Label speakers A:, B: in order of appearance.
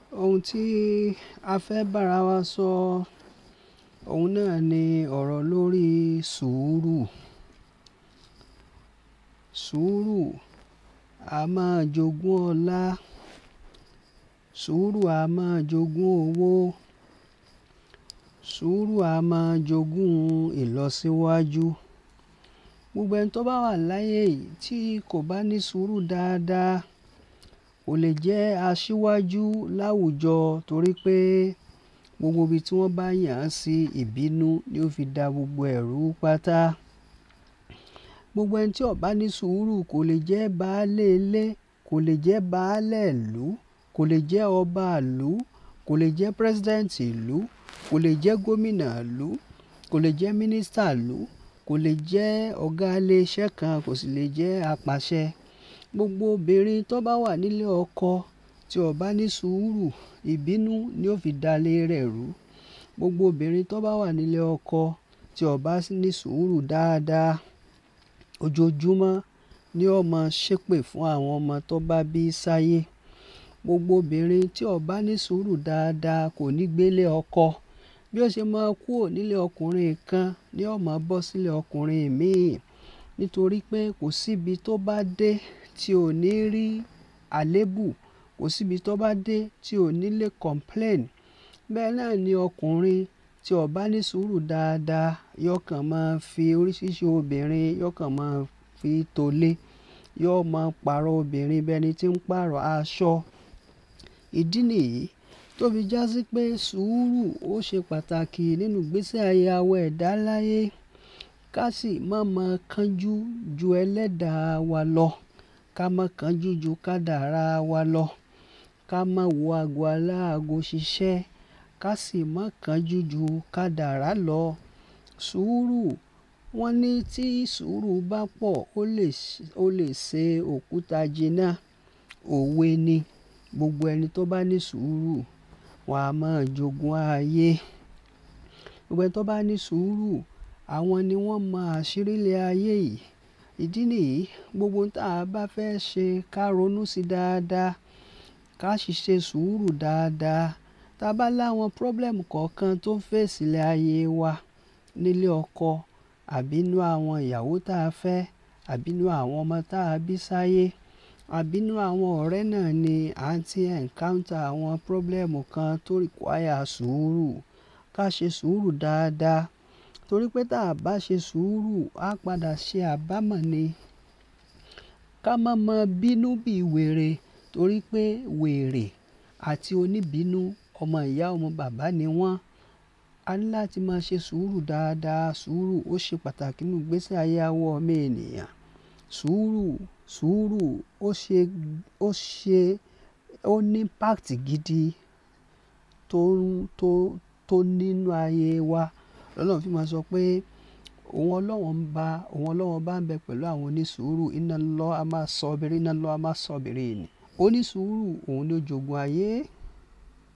A: Ohun tí a fẹ́ bára wa sọ, òun náà ni ọ̀rọ̀ lórí sùúrù. Sùúrù a máa jogún ọlá, sùúrù a máa jogún owó, sùúrù a máa jogún ìlọsíwájú. Gbogbo ẹni tó bá wà láyé yìí tí kò bá ní sùúrù dáadáa kò lè jẹ́ asíwájú láwùjọ torí pé gbogbo ibi tí wọ́n bá yàn án sí ìbínú ni ó fi da gbogbo ẹ̀rú pátá. Gbogbo ẹni tí ò bá ní sùúrù kò lè jẹ́ baálé ilé, kò lè jẹ́ baálẹ̀ ìlú, kò lè jẹ́ ọba ìlú, kò lè jẹ́ president ìlú, kò lè jẹ́ gómìnà ìlú, kò lè jẹ́ minister ìlú, kò lè jẹ́ ọ̀gá ilé iṣẹ́ kan, kò sì lè jẹ́ apàṣẹ. Gbogbo obìnrin tó bá wà nílé ọkọ tí ò bá ní sùúrù, ìbínú ni ó fi dá ilé rẹ̀ rú. Gbogbo obìnrin tó bá wà nílé ọkọ tí ò bá ní sùúrù dáadáa, ojoojúmọ́ ni ó máa ṣépè fún àwọn ọmọ tó bá bí sáyé. Gbogbo obìnrin tí ò bá ní sùúrù dáadáa kò ní gbé lé ọkọ. Bí ó ṣe máa kúrò nílé ọkùnrin kan ni ó máa bọ́ sílé ọkùnrin mìíràn. Nítorí pé kò sí ibi tó bá dé tí ò ní rí àléébù, kò sí ibi tó bá dé tí ò ní lè complain. Bẹ́ẹ̀ náà ni ọkùnrin tí ò bá ní sùúrù dáadáa, yóò kàn máa fi oríṣiríṣi obìnrin, yóò kàn máa fi tó lé, yóò máa pààrọ̀ obìnrin bí ẹni tí ń pààrọ̀ aṣọ. Ìdí nìyí tó fi jásí pé sùúrù ó ṣe pàtàkì nínú ìgbésí ayé àwọn ẹ̀dá láyé. Ká sì má máa kánjú ju ẹlẹ́dàá wa lọ, ká má kánjú ju kádàrá wa lọ, ká má wo ago aláago ṣiṣẹ́, ká sì má kánjú ju kádàrá lọ. Sùúrù, wọ́n ní tí sùúrù bá pọ̀ ó lè ṣe òkúta jìnnà. Òwe ni. Gbogbo ẹni tó bá ní sùúrù wà á máa jogún ayé. Gbogbo ẹni tó bá ní sùúrù, àwọn ni wọ́n mọ àṣírí ilé ayé yìí. Ìdí nìyí, gbogbo ohun tí a bá fẹ́ ṣe ká ronú sí dáadáa, ká sì ṣe sùúrù dáadáa. Tí a bá láwọn problem kọ̀ọ̀kan tó ń face ilé ayé wa nílé ọkọ àbí inú àwọn ìyàwó tí a fẹ́ àbí inú àwọn ọmọ tí a bí sáyé àbí inú àwọn ọ̀rẹ́ náà ni a ti encounter àwọn problem kan tó require sùúrù. Ká ṣe sùúrù dáadáa torí pé tí a bá ṣe sùúrù, a padà ṣe àbámọ̀ ni. Ká má mọ bínú bí wèrè torí pé wèrè àti oníbínú ọmọ ìyá ọmọ bàbá ni wọ́n. A ní láti máa ṣe sùúrù dáadáa. Sùúrù ó ṣe pàtàkì nínú ìgbésí ayé àwọn ọmọ ènìyàn. Sùúrù, sùúrù ó ṣe, ó ṣe, ó ní impact gidi tó, tó, tó nínú ayé wa. Ọlọ́run fi máa sọ pé òun Ọlọ́run ń bá, òun Ọlọ́run bá ń bẹ pẹ̀lú àwọn onísùúrù. Inna Allaha ma'a s-sabirin, inna Allaha ma'a s-sabirin. Onísùúrù òun ni ó jogún ayé.